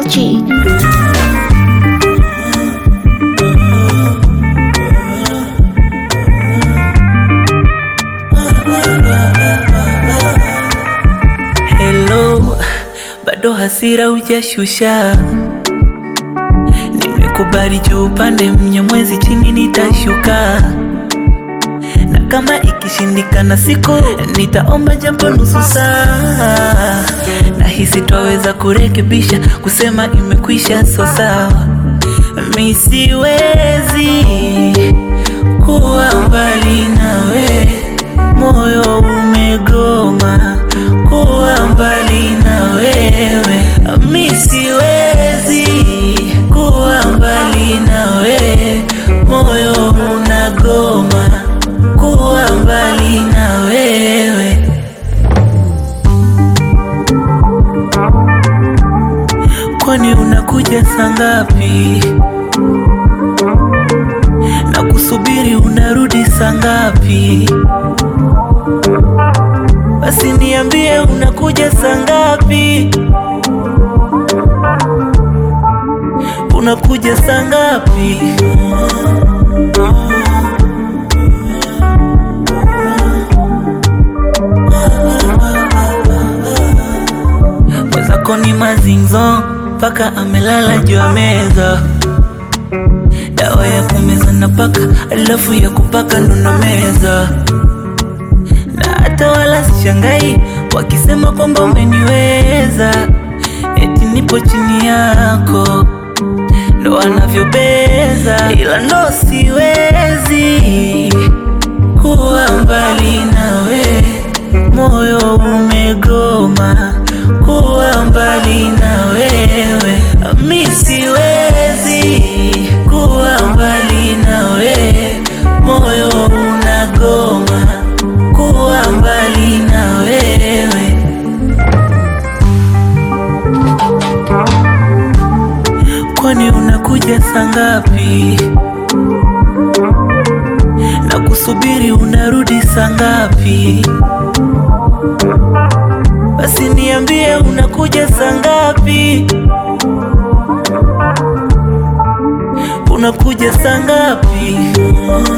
LG. Hello, bado hasira hujashusha. Nimekubali juu upande mnyamwezi chini nitashuka, na kama ikishindikana siku nitaomba japo nusu saa. Nahisi twaweza kurekebisha, kusema imekwisha, so sawa. Mi siwezi kuwa mbali nawe, moyo umegoma kuwa mbali na wewe. Mi siwezi kuwa mbali na wewe, moyo unagoma kuwa mbali na wewe. Kwani unakuja saa ngapi? Na kusubiri unarudi saa ngapi? Basi niambie unakuja saa ngapi? Unakuja saa ngapi? Mwenzako ni mazinzo mpaka amelala juu ya meza, dawa ya kumeza na paka, alafu ya kupaka ndo na meza na hata wala sishangai wakisema kwamba umeniweza, eti nipo chini yako, ndo wanavyobeza, ila ndo siwezi kuwa mbali nawe, moyo umegoma kuwa mbali na wewe, mi siwezi kuwa mbali nawe, moyo unagoma kuwa mbali na wewe. Kwani unakuja saa ngapi? Na kusubiri unarudi saa ngapi? Basi niambie unakuja saa ngapi? Unakuja saa ngapi?